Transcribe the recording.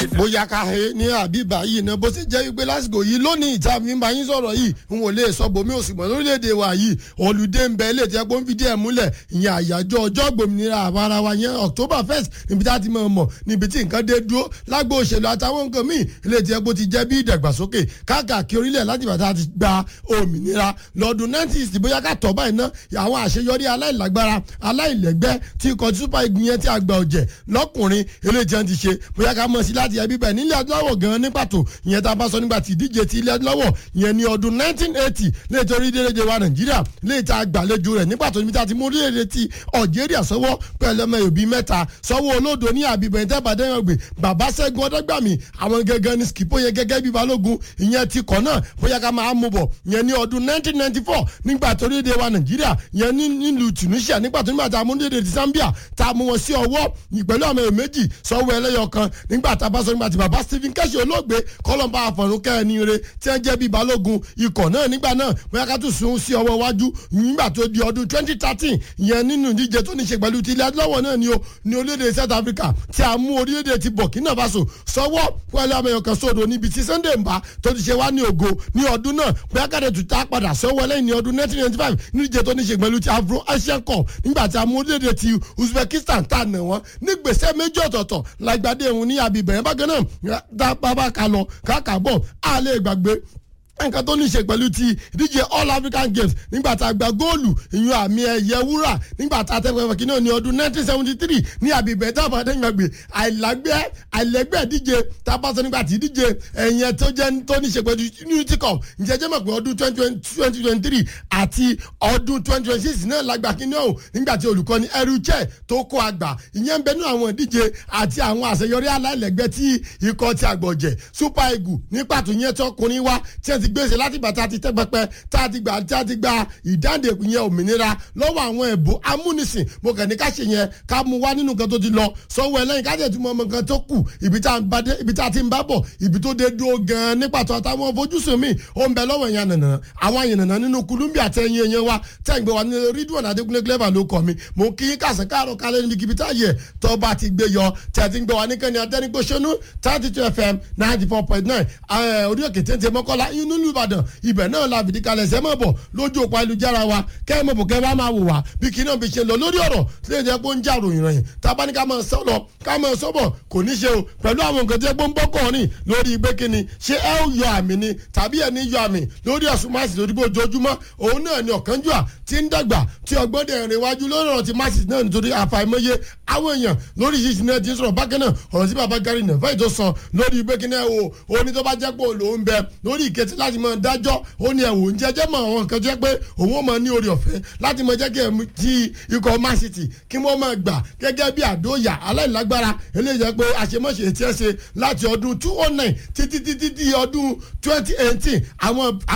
bóyá ká he ní àbíbá yìí náà bó ṣe jẹ́ wípé lásìkò yìí lónìí ìta mi bá yín sọ̀rọ̀ yìí n ò lè sọ bòmí òsùnmọ̀ lórílẹ̀‐èdè wa yìí olùdé ń bẹ ilé ìtẹ́ pé ó ń fi díẹ̀ múlẹ̀ ìyẹn àyájọ́ ọjọ́ gbòmìnira àwara wa yẹn October first níbi tá a ti mọ̀ mọ̀ níbi tí nǹkan dé dúró lágbo òṣèlú àtàwọn nǹkan míì ilé ìtẹ́ pé ó ti jẹ́ bí ìdàgbàsókè káàkiri orílẹ̀ láti bàtà ti gba òmìnira lọ́dún 1960 bóyá ká tọ́ báyìí ná àwọn àṣeyọrí aláìlágbára aláìlẹ́gbẹ́ tí ikọ̀ super eagles yẹn ti àgbà ọ̀jẹ̀ lọ́kùnrin eléyìí tí wọ́n ti ṣe bóyá ká mọ̀ sí láti ẹbí bẹ́ẹ̀ nílẹ̀ adúláwọ̀ gan-an ní pàtó ìyẹn tá a bá sọ nígbà tí ìdíje ti ilẹ̀ adúláwọ̀ ìyẹn ní ọdún 1980 léètò orílẹ̀-èdè wa nàìjíríà léètò àgbàlejò rẹ̀ ní pàtó níbi tá a ti mú orílẹ̀-èdè ti algeria sọ́wọ́ pẹ̀lú ọmọ òbí mẹ́ta sọ́wọ́ olódo ní àbíbẹ̀ ní tẹ́bàdé yẹn gbé bàbá sẹ́gun ọ̀dọ́gbàmì àwọn gẹ́gẹ́ ní skipo yẹn gẹ́gẹ́ bí balógun ìyẹn ti kọ̀ náà bóyá ká máa mú bọ̀ ìyẹn ní ọdún 1994 nígbà tó orílẹ̀-èdè wa nàìjíríà ìyẹn nílùú tunisia nígbà tó nígbà tá a mú orílẹ̀-èdè ti zambia tá a mú wọn sí ọwọ́ pẹ̀lú àwọn èèyàn méjì sọ́wọ́ ẹlẹ́yọ kan nígbà tá a bá sọ nígbà tí bàbá stephen kẹ́sì olóògbé kọ́lọ́mbà àfọ̀rún kẹ́ẹ̀ni re tí wọ́n jẹ́ bíi balógun ikọ̀ náà nígbà náà bóyá ká tún sun sí ọwọ́ iwájú nígbà tó di ọdún twenty thirteen ìyẹn nínú ìdíje tó ní ṣe pẹ̀lú ti ilẹ̀ adúláwọ̀ náà ni o ní orílẹ̀-èdè south africa tí a mú orílẹ̀-èdè ti burkina faso sọ́wọ́ pẹ̀lú àwọn èèyàn kan sódò níbi tí sunday mbà tó ti ṣe wá ní ògo ní ọdún náà bóyá ká tún tá padà sọ́wọ́ lẹ́yìn ní ọdún nineteen ninety five ní ìdíje tó ní ṣe pẹ̀lú ti afro asian cup nígbà tí a mú orílẹ̀-èdè ti uzbekistan tá a nà wọ́n ní gbèsè méjì ọ̀tọ̀ọ̀tọ̀ lágbàdé òun ní abibẹ̀ yẹn bákan náà dá bàbá ka lọ káàkà bọ̀ á lè gbàgbé nǹkan tó ní í ṣe pẹ̀lú ti ìdíje all african games nígbà tá a gba góòlù ìyún àmì ẹ̀yẹ wúrà nígbà tá a tẹ́ pẹ́pẹ́ kí náà ní ọdún 1973 ní àbíbẹ̀ tá a bá dẹ́yìn gbàgbé àìlágbẹ́ àìlẹ́gbẹ́ ìdíje tá a bá sọ nígbà tí ìdíje ẹ̀yẹ tó jẹ́ tó ní í ṣe pẹ̀lú unity cup ǹjẹ́ jẹ́ mọ̀ pé ọdún 2023 àti ọdún 2026 náà lágbà kí náà nígbà tí olùkọ́ni ẹrúchẹ́ tó kó àgbà ìyẹn ń bẹ nínú àwọn ìdíje àti àwọn àṣeyọrí aláìlẹ́gbẹ́ tí ikọ̀ ti àgbọ̀jẹ̀ super eagle ní pàtó yẹn tọkùnrin wá tí ẹ ti gbèsè láti gbà tá a ti tẹ́ pẹpẹ tá a ti gbà tá a ti gba ìdáǹdè yẹn òmìnira lọ́wọ́ àwọn ẹ̀bù amúnisìn mo kàn ní ká ṣe yẹn ká mú wá nínú nǹkan tó ti lọ sọ́wọ́ ẹlẹ́yìn ká jẹ́ túmọ̀ ọmọ nǹkan tó kù ibi tá a ti ń bá bọ̀ ibi tó dé dúró gan-an ní pàtó àtàwọn fojúsùn mi ó ń bẹ lọ́wọ́ yẹn nànà àwọn àyànnà nínú kulumbi àtẹ̀yìn yẹn wa tẹ̀ ń gbé wa ní rídùn adékúnlé clever ló kọ́ mi mo kí yín kàṣẹ káàrọ̀ kálẹ̀ níbi kíbi tá yẹ tó bá ti gbé yọ tẹ̀ ti ń gbé wa ní kẹ́ni adẹ́nigbóṣónú thirty two fm ninety four point nine orí òkè téńté mọ́kànlá inú ìlú ìbàdàn ibẹ̀ náà la fìdí kalẹ̀ sẹ́ mọ̀ bọ̀ lójú òpó ayélujára wa kẹ́ ẹ̀ mọ̀ bọ̀ kẹ́ ẹ bá máa wò wá bí kí náà fi ṣe lọ lórí ọ̀rọ̀ tí lè jẹ́ pé ó ń jà ròyìn ròyìn tábà ní ká máa sọ lọ ká máa sọ bọ̀ kò ní ṣe o pẹ̀lú àwọn nǹkan tí ó ń bọ́ kọ́ ni lórí pé kí ni ṣé ẹ ó yọ àmì ni tàbí ẹ ní yọ àmì lórí ẹ̀sùn máàsì lórí bó ojoojúmọ́ òun náà ni ọ̀kánjúà ti ń dàgbà tí ọgbọ́n dẹ̀ rìn wájú lórí ọ̀rọ̀ ti máàsì náà nítorí àfàìmọye àwọn èèyàn lórí yìí náà ti ń sọ̀rọ̀ bákan náà ọ̀rọ̀ tí bàbá gari nàfẹ́ ìjọ sọ lórí pé kí ni ẹ o òní tó bá jẹ́ pé òun lòún bẹ lórí ìkẹtì láti máa dájọ́ ó ní ẹ̀wò ń jẹ́jẹ́ mọ̀ àwọn nǹkan jẹ́ pé òun ó máa ní orí ọ̀fẹ́ láti máa jẹ́ kí ẹ̀mí ti ikọ̀ man city kí wọ́n máa gbà gẹ́gẹ́ bí àdóyà aláìlágbára eléyìí jẹ́ pé àṣemáṣe tí ẹ ṣe láti ọdún two oh nine títí títí di ọdún twenty eighteen àwọn